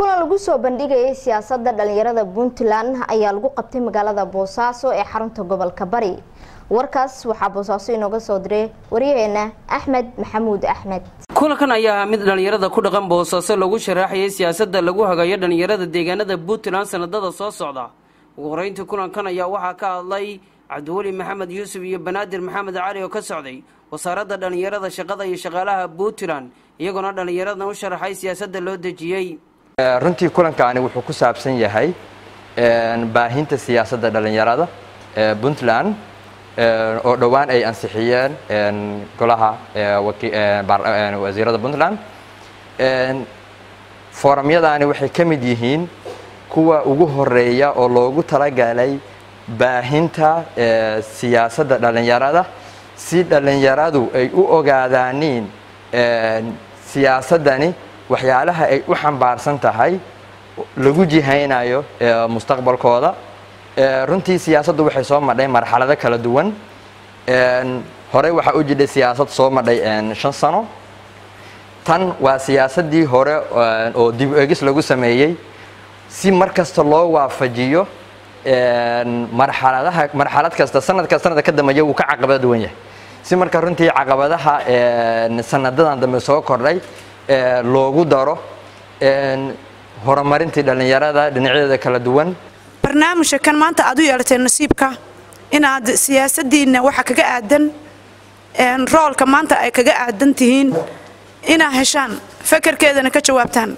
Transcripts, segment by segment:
kulan lagu soo bandhigayay siyaasada dhalinyarada puntland ayaa lagu qabtay magaalada boosaaso ee xarunta gobolka bari warkaas waxaa boosaaso inooga soo diray waryaheena axmed maxamuud axmed kulankan ayaa mid dhalinyarada ku dhaqan boosaaso lagu sharaxayay siyaasada lagu hagayo dhalinyarada deegaanada puntland sanadada soo socda ugu horeyntii kulankan ayaa waxaa ka hadlay cabdiweli maxamed yuusuf iyo banaadir maxamed cali oo ka socday wasaaradda dhalinyarada shaqada iyo shaqaalaha puntland iyagoona dhalinyaradan u sharaxay siyaasada loo dejiyey runtii kulankaani wuxuu ku saabsan yahay baahinta siyaasadda dhalinyarada ee puntland oo dhowaan ay ansixiyeen golaha wasiirada puntland foramyadaani waxay ka mid yihiin kuwa ugu horeeya oo loogu talagalay baahinta siyaasadda dhalinyarada si dhalinyaradu ay u ogaadaaniin siyaasaddani waxyaalaha ay u xambaarsan tahay lagu jihaynayo mustaqbalkooda runtii siyaasaddu waxay soo madhay marxalado kala duwan horey waxaa u jidhay siyaasad soo madhay shan sano tan waa siyaasaddii hore oo dib egis lagu sameeyey si mar kasta loo waafajiyo marxaladaha marxalad kasta sanadka sanadka ka dambeeya wuu ka caqabada duwan yahay si marka runtii caqabadaha sanadadan dambe soo kordhay loogu daro horumarintii dhalinyarada dhinacyadeeda kala duwan barnaamijka kan maanta aad u yeelatay nasiibka inaad siyaasadiinna waxa kaga aadan roolka maanta ay kaga aadan tihiin inaad heshaan fakarkeedana ka jawaabtaan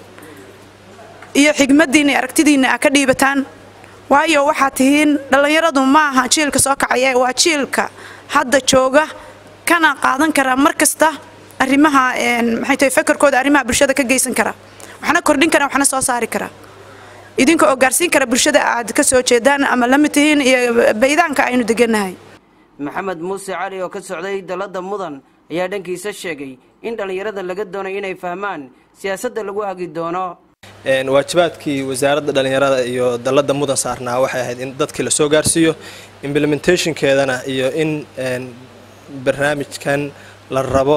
iyo xigmadiinna iyo aragtidiinna aad ka dhiibataan waayo waxaad tihiin dhallinyaradu ma aha jiilka soo kacaya waa jiilka hadda jooga kana qaadan kara mar kasta arrimaha maxay tahay fakarkooda arrimaha bulshada ka geysan kara waxna kordhin kara waxna soo saari kara idinka oo gaarsiin kara bulshada aad ka soo jeedaan ama la mid tihiin iyo baydaanka aynu degannahay maxamed muuse cali oo ka socday dalada mudan ayaa dhankiisa sheegay in dhallinyarada laga doonay inay fahmaan siyaasadda lagu hagi doono waajibaadkii wasaaradda dhallinyarada iyo dalada mudan saarnaa waxay ahayd in dadkii lasoo gaarsiiyo implementationkeedana iyo in barnaamijkan la rabo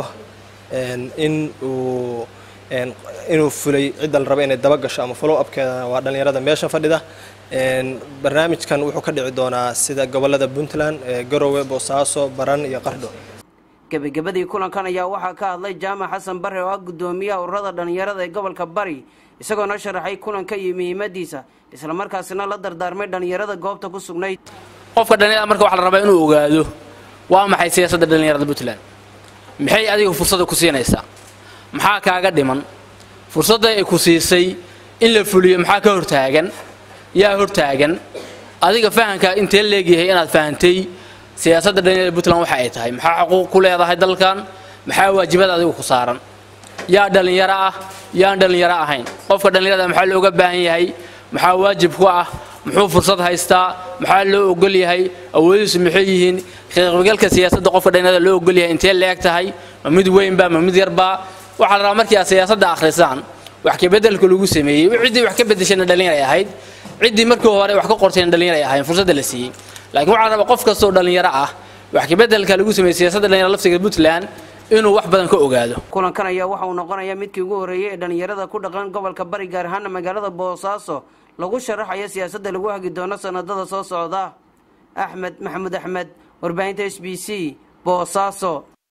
in uu inuu fulay cidda la rabo inay dabagasho ama follow upkeedana waa dhallinyarada meesha fadhida barnaamijkan wuxuu ka dhici doonaa sida gobolada puntland garowe boosaaso baran iyo qardho gebagabadii kulankan ayaa waxaa ka hadlay jaamac xasan bare oo ah guddoomiyaha ururada dhallinyarada ee gobolka bari isagoona sharaxay kulanka iyo muhiimadiisa islamarkaasina la dardaarmay dhallinyarada goobta ku sugnayd qofka dhallinyarada marka waxaa la rabaa inuu ogaado waa maxay siyaasadda dhallinyarada puntland maxay adiga fursadda ku siinaysaa maxaa kaaga dhiman fursadda ay ku siisay in la fuliyo maxaa ka hortaagan yaa hortaagan adiga fahankaa intee leegyahay inaad fahantay siyaasadda dhallinyarada puntland waxa ay tahay maxaa xuquuq ku leedahay dalkan maxaa waajibada adiga ku saaran yaa dhallinyaro ah yaan dhallinyaro ahayn qofka dhallinyarada maxaa looga baahan yahay maxaa waajib ku ah muxuu fursad haystaa maxaa loo ogol yahay awoodiisu maxay yihiin qaybgalka siyaasadda qofka dhallinyarada loo ogol yahay intee leeg tahay ma mid weynba ma mid yarba waxaa la rabaa markii aad siyaasadda akhrisaan wax kabeddelka lagu sameeyey ciddii wax ka beddeshayna dhallinyaray ahayd ciddii markii hore wax ka qortayna dhallinyaray ahayn fursadda la siiyey laakiin waxaa la rabaa qof kastoo dhallinyaro ah wax kabeddelka lagu sameeyey siyaasadda dhallinyarada laftiga puntland inuu wax badan ka ogaado kulankan ayaa waxa uu noqonayaa midkii ugu horreeyey ee dhallinyarada ku dhaqan gobolka bari gaar ahaana magaalada boosaaso lagu sharaxayo siyaasadda lagu hagi doono sanadada soo socda axmed maxamuud axmed warbaahinta s b c boosaaso